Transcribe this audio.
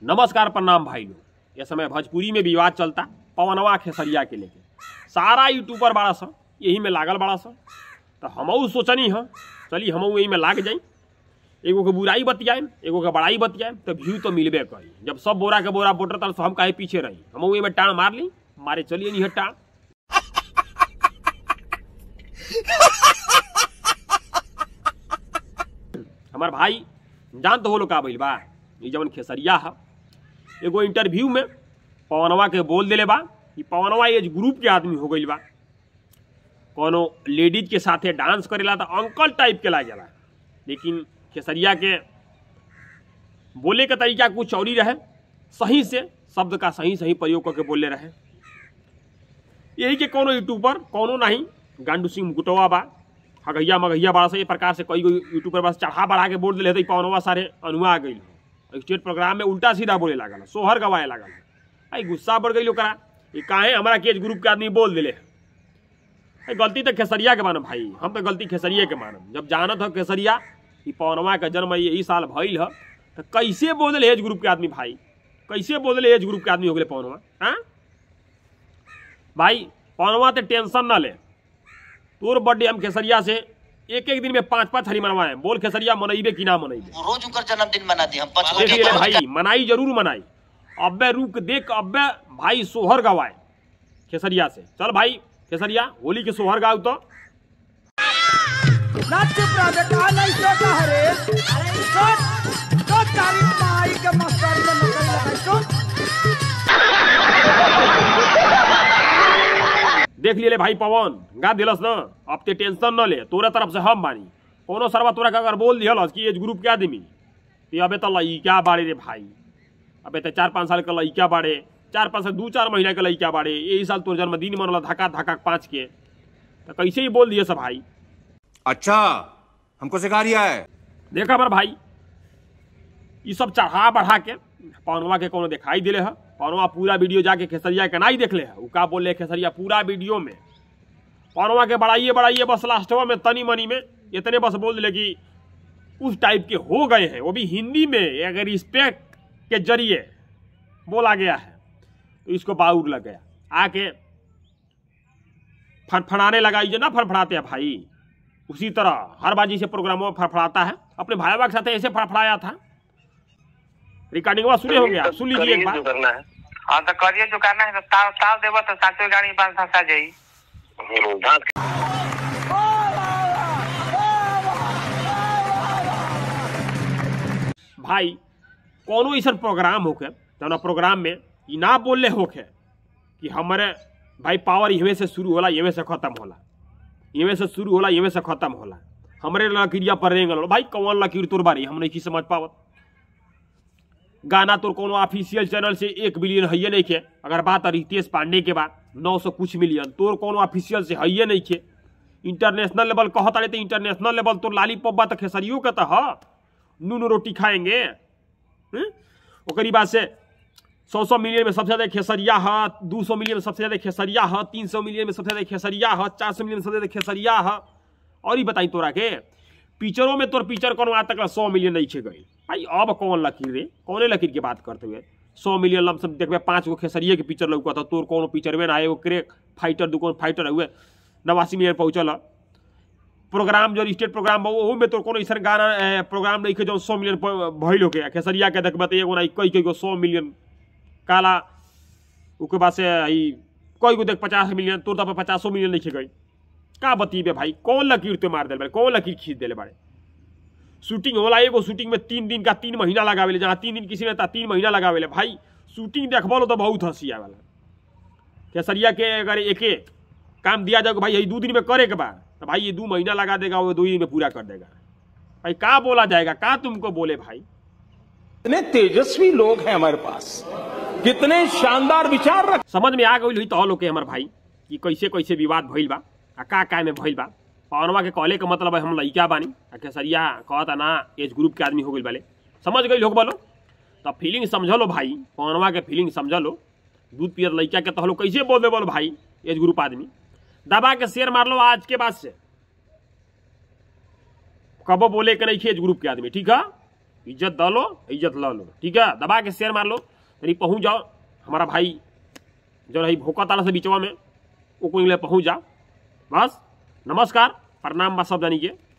नमस्कार प्रणाम भाई लोग ये समय भोजपुरी में विवाद चलता पवनवा खेसरिया के लेके सारा यूट्यूबर बड़ा सा यही में लागल बड़ा सा तो हमहू सोचनी है चली हमहू यही में लाग जाई एगो के बुराई बतियाएम एगो के बड़ाई बतियाएम तो व्यू तो मिलबे करी जब सब बोरा के बोरा बोटर तर हम काहे पीछे रही हमहू में टाण मार ली मारे चलिए नहीं टाण हमार भाई जान तो हो लोग का भइल बा ये जवन खेसरिया है एगो इंटरव्यू में पवनवा के बोल देले बा कि पवनवा एज ग्रुप के आदमी हो गइल बा कोनो लेडीज के साथे डांस करेला तो अंकल टाइप के लागेला लेकिन खेसरिया के बोले के तरीका कुछ और ही रहे सही से शब्द का सही सही प्रयोग करके बोले रहे यही के कोनो यूट्यूबर कोनो नहीं गांडू सिंह मुकुटवा बा हगैया मगैया बड़ा से ये प्रकार से कई गो यूट्यूबर बस चढ़ा बढ़ा के बोल दिले तो पवनवा सारे अनुआ गई स्टेट प्रोग्राम में उल्टा सीधा बोले लागल सोहर गवाए लागल आई गुस्सा बढ़ गई ओकरा ये काहे हमारा केज ग्रुप के आदमी बोल दिले है गलती तो खेसरिया के मानब भाई हम तो गलती खेसरिया के मानब जब जानत हो खेसरिया कि पवनवा का जन्म यही साल भइल ह तो कैसे बोल दिले एज ग्रुप के आदमी भाई कैसे बोल दिले एज ग्रुप के आदमी हो गए पवनवा हाँ भाई पवनवा तो टेंशन ना ले तोर बर्थडे हम खेसरिया से एक एक दिन में पांच पांच हरी मनवाए बोल खेसरिया मनइबे कि ना मनइबे वो रोज उनकर जन्मदिन मनाती हम पचपन देख के लिए रोज भाई मनाई जरूर मनाई अब्बे रुक देख अब्बे भाई सोहर गवाए खेसरिया से चल भाई खेसरिया होली के सोहर गाओ तो ना चुप रह बेटा नहीं सोचा हरे अरे सोच सोच तारी माई के मस्तर में नकल लगाई सोच देख लिए भाई पवन गा दिलस न अब ते टेंशन न ले तोरे तरफ से हम बानी कोनो सरवा तोरा के अगर बोल दिहलस कि एज ग्रुप के आदमी ते अबे तो लइका बाड़े रे भाई अबे तो चार पाँच साल के लइका बाड़े चार पाँच साल दू चार महीना के लइका बाड़े यही साल तोर जन्मदिन मनल धक्का धक्का पाँच के तो कैसे ही बोल दिए सब भाई अच्छा हमको सिखा रिया है देखा हमार भाई ये सब चढ़ा बढ़ा के पवनवा के कोनो दिखाई दिले है पवनवा पूरा वीडियो जाके खेसरिया के नहीं देख ले है उ का बोल रहे खेसरिया पूरा वीडियो में पवनवा के बढ़ाइए बढ़ाइए बस लास्टवा में तनी मनी में इतने बस बोल दिले कि उस टाइप के हो गए हैं वो भी हिंदी में अगर रिस्पेक्ट के जरिए बोला गया है तो इसको बाउर लग गया आके फड़फड़ाने लगाई जो ना फड़फड़ाते हैं भाई उसी तरह हर बाजी से प्रोग्रामों में फड़फड़ाता है अपने भाईवा के साथ ऐसे फड़फड़ाया था रिकॉर्डिंग सुने होंगे आप सुन लीजिए एक बार करना है हाँ तो करिए जो करना है तो ताव ताव देबो तो साचो गाड़ी में पाँच फंसा जाई हम्म, धान भाई कोनो ऐसा प्रोग्राम होके जौना प्रोग्राम में ई ना बोलले होके कि हमारे भाई पावर इहवे से शुरू होला इहवे से खत्म होला इहवे से शुरू होला इहवे से खत्म होला हमरे लकीरिया पर रेंगल होला। भाई कौन लकीर तोर बारी हम नहीं समझ पावत गाना तोर कोनो ऑफिशियल चैनल से एक बिलियन है नहीं के अगर बात रितेश पांडे के बा नौ सौ कुछ मिलियन तोर कोनो ऑफिशियल से है नहीं के इंटरनेशनल लेवल कहता रहे तो इंटरनेशनल लेवल तोर लालीपॉप बा तो खेसरियो के तो ह नून रोटी खाएंगे हम्म? ओकरी बाद से सौ सौ मिलियन में सबसे ज्यादा खेसरिया है दू सौ मिलियन में सबसे ज्यादा खेसरिया है तीन सौ मिलियन में सबसे ज्यादा खेसरिया है चार सौ मिलियन में सबसे ज्यादा खेसरिया है और ही बताई तोरा के पिक्चरों में तोर पिक्चर कोनो आज तक सौ मिलियन नहीं छे गई भाई अब कौन लकीर रे कौने लकीर की बात करते हुए सौ मिलियन लमसम देखबे पाँच गो खेसरिये के पिक्चर लौका था तोर कोनो पिक्चर में ना आए वो क्रेक फाइटर दू कोनो फाइटर हुए नवासी मिलियन पहुंचल ह। प्रोग्राम जो स्टेट प्रोग्राम बा ओहू में तो कोनो ऐसा गाना ए, प्रोग्राम नहीं के जो सौ मिलियन प- भइल होके खेसरिया के देखबे तो एगो ना कई कई गो सौ मिलियन काला उसके बाद से ई कई गो देख पचास मिलियन तोर तो पचासो मिलियन नहीं गई का बतीबे भाई कौन लकीर ते मार दिल बारे कौन लकीर खींच दिले बारे शूटिंग होला एगो शूटिंग में तीन दिन का तीन महीना लगावेले जहाँ तीन दिन किसी ने ता तीन महीना लगावेले भाई शूटिंग देखबो तो बहुत हंसी आवेला केसरिया के अगर एके काम दिया जाए भाई यही दो दिन में करे के बाद तो भाई ये दो महीना लगा देगा वो दो दिन में पूरा कर देगा भाई का बोला जाएगा का तुमको बोले भाई कितने तेजस्वी लोग हैं हमारे पास कितने शानदार विचार रख समझ में आ गई हुई तो लोग के हमार भाई कि कैसे कैसे विवाद भइल बा आ का का में भइल बा पवनवा के कहले के मतलब है हम लइका बानी आ केसरिया कहता ना एज ग्रुप के आदमी हो गइल बाले समझ गई लोग बोलो तो फीलिंग समझ लो भाई पवनवा के फीलिंग समझ लो दूध पियर लइका के तो कैसे बोल दे बोलो भाई एज ग्रुप आदमी दबा के शेयर मार लो आज के बाद से कबो बोले के नहीं खे एज ग्रुप के आदमी ठीक है इज्जत द लो इज्जत ल लो ठीक है दबा के शेयर मार लो तनी पहुंच जाओ हमारा भाई जो रही भोका ताला से बीचवा में वो कोई पहुंच जा बस नमस्कार प्रणाम बा सब जानी के